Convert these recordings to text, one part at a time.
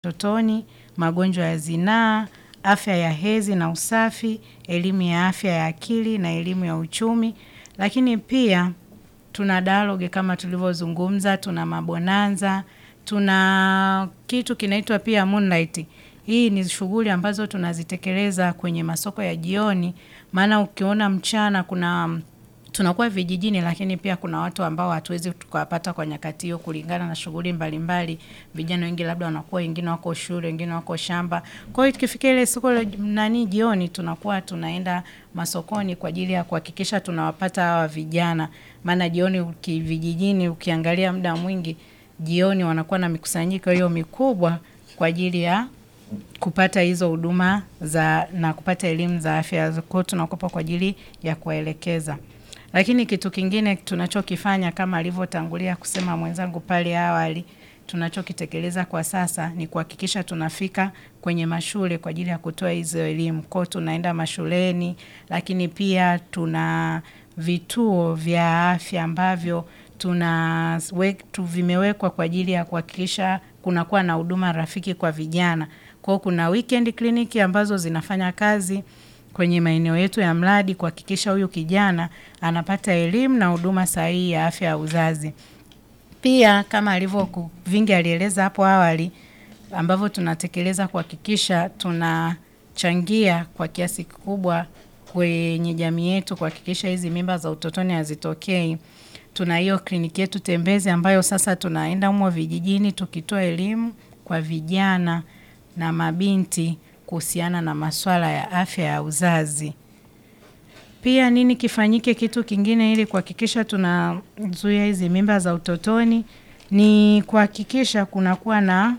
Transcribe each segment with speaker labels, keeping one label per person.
Speaker 1: utotoni, magonjwa ya zinaa, afya ya hedhi na usafi, elimu ya afya ya akili na elimu ya uchumi. Lakini pia tuna dialogue kama tulivyozungumza, tuna mabonanza, tuna kitu kinaitwa pia Moonlight. Hii ni shughuli ambazo tunazitekeleza kwenye masoko ya jioni, maana ukiona mchana kuna tunakuwa vijijini lakini pia kuna watu ambao hatuwezi tukawapata kwa nyakati hiyo kulingana na shughuli mbalimbali. Vijana wengi labda wanakuwa wengine wako shule, wengine wako shamba. Kwa hiyo tukifikia ile siku la nani jioni tunakuwa tunaenda masokoni kwa ajili ya kuhakikisha tunawapata hawa vijana. Maana jioni uki vijijini ukiangalia muda mwingi jioni wanakuwa na mikusanyiko hiyo mikubwa kwa ajili ya kupata hizo huduma za na kupata elimu za afya. Kwa hiyo tunakuwepo kwa ajili ya kuwaelekeza. Lakini kitu kingine tunachokifanya kama alivyotangulia kusema mwenzangu pale awali, tunachokitekeleza kwa sasa ni kuhakikisha tunafika kwenye mashule kwa ajili ya kutoa hizo elimu. Kwa hiyo tunaenda mashuleni, lakini pia tuna vituo vya afya ambavyo tuna vimewekwa kwa ajili ya kuhakikisha kunakuwa na huduma rafiki kwa vijana. Kwa hiyo kuna weekend clinic ambazo zinafanya kazi kwenye maeneo yetu ya mradi kuhakikisha huyu kijana anapata elimu na huduma sahihi ya afya ya uzazi. Pia kama alivyo Vingi alieleza hapo awali ambavyo tunatekeleza kuhakikisha tunachangia kwa kiasi kikubwa kwenye jamii yetu kuhakikisha hizi mimba za utotoni hazitokei. Tuna hiyo kliniki yetu tembezi ambayo sasa tunaenda humo vijijini tukitoa elimu kwa vijana na mabinti kuhusiana na maswala ya afya ya uzazi. Pia nini kifanyike kitu kingine ili kuhakikisha tunazuia hizi mimba za utotoni ni kuhakikisha kunakuwa na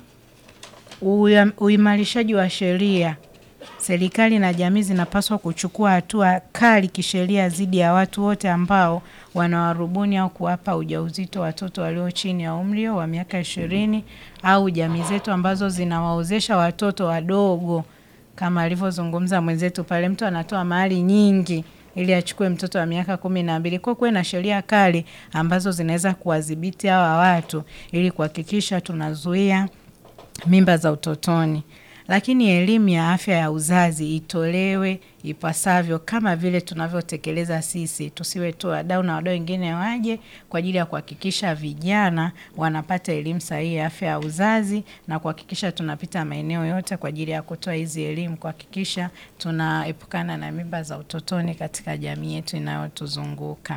Speaker 1: uimarishaji wa sheria. Serikali na jamii zinapaswa kuchukua hatua kali kisheria dhidi ya watu wote ambao wanawarubuni au kuwapa ujauzito watoto walio chini ya umri wa miaka ishirini au jamii zetu ambazo zinawaozesha watoto wadogo kama alivyozungumza mwenzetu pale mtu anatoa mali nyingi ili achukue mtoto wa miaka kumi na mbili. Kwa kuwe na sheria kali ambazo zinaweza kuwadhibiti hawa watu ili kuhakikisha tunazuia mimba za utotoni. Lakini elimu ya afya ya uzazi itolewe ipasavyo kama vile tunavyotekeleza sisi. Tusiwe tu wadau na wadau wengine waje kwa ajili ya kuhakikisha vijana wanapata elimu sahihi ya afya ya uzazi na kuhakikisha tunapita maeneo yote kwa ajili ya kutoa hizi elimu kuhakikisha tunaepukana na mimba za utotoni katika jamii yetu inayotuzunguka.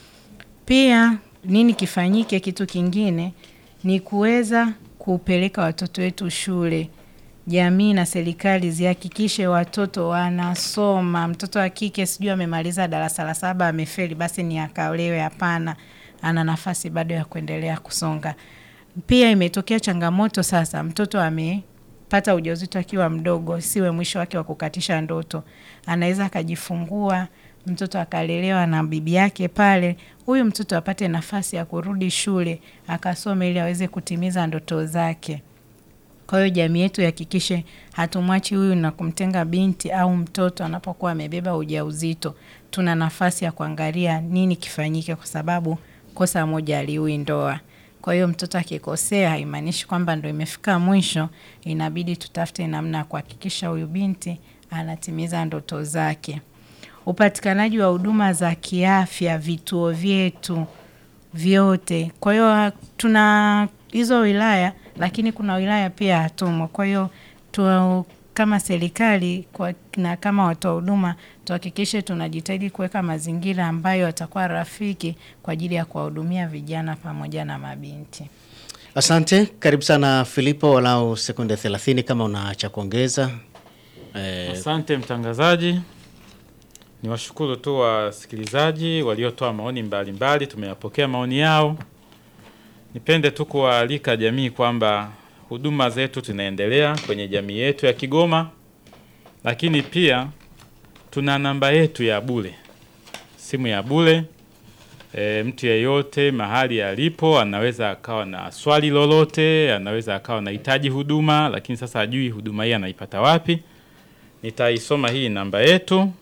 Speaker 1: Pia nini kifanyike kitu kingine ni kuweza kupeleka watoto wetu shule. Jamii na serikali zihakikishe watoto wanasoma. Mtoto wa kike sijui amemaliza darasa la saba amefeli basi ni akaolewe hapana. Ana nafasi bado ya kuendelea kusonga. Pia imetokea changamoto sasa mtoto amepata ujauzito akiwa mdogo isiwe mwisho wake wa kukatisha ndoto. Anaweza akajifungua mtoto akalelewa na bibi yake pale. Huyu mtoto apate nafasi ya kurudi shule akasome ili aweze kutimiza ndoto zake. Kwa hiyo jamii yetu ihakikishe hatumwachi huyu na kumtenga binti au mtoto anapokuwa amebeba ujauzito. Tuna nafasi ya kuangalia nini kifanyike kwa sababu kosa moja haliui ndoa. Kwa hiyo mtoto akikosea haimaanishi kwamba ndo imefika mwisho inabidi tutafute namna ya kuhakikisha huyu binti anatimiza ndoto zake. Upatikanaji wa huduma za kiafya vituo vyetu vyote. Kwa hiyo tuna hizo wilaya lakini kuna wilaya pia hatumo. Kwa hiyo kama serikali na kama watoa huduma tuhakikishe tunajitahidi kuweka mazingira ambayo yatakuwa rafiki kwa ajili ya kuwahudumia vijana pamoja na mabinti.
Speaker 2: Asante, karibu sana Filipo, walau sekunde 30 kama una cha kuongeza. Eh,
Speaker 3: Asante mtangazaji, ni washukuru tu wasikilizaji waliotoa maoni mbalimbali, tumeyapokea maoni yao. Nipende tu kuwaalika jamii kwamba huduma zetu tunaendelea kwenye jamii yetu ya Kigoma, lakini pia tuna namba yetu ya bure, simu ya bure. E, mtu yeyote mahali alipo anaweza akawa na swali lolote, anaweza akawa anahitaji huduma, lakini sasa hajui huduma hii anaipata wapi. Nitaisoma hii namba yetu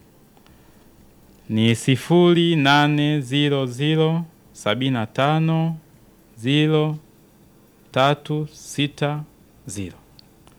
Speaker 3: ni sifuri nane ziro ziro sabini na tano ziro tatu sita ziro.